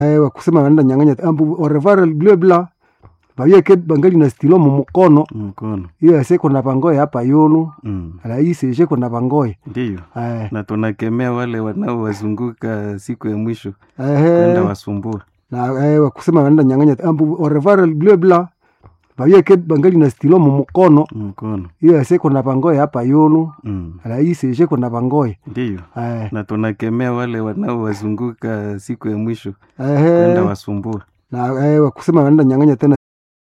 eh, wakusema wanaenda nyang'anya ambu orevare blebla bayeke bangali na stilo mu mukono mkono iyo aseko na bangoye hapa yulu mm. raisi isheko na bangoye Ndiyo, eh, na tunakemea wale wanaowazunguka siku ya mwisho ehe, kwenda wasumbua. na eh, wakusema wanaenda nyang'anya ambu orevare blebla bayeke bangali na stilo mu mukono Mkono iyo aseko na bangoye hapa yulu mm. raisi isheko na bangoye Ndiyo, eh, na tunakemea wale wanaowazunguka siku ya mwisho ehe, kwenda wasumbua. na eh, wakusema wanaenda nyang'anya tena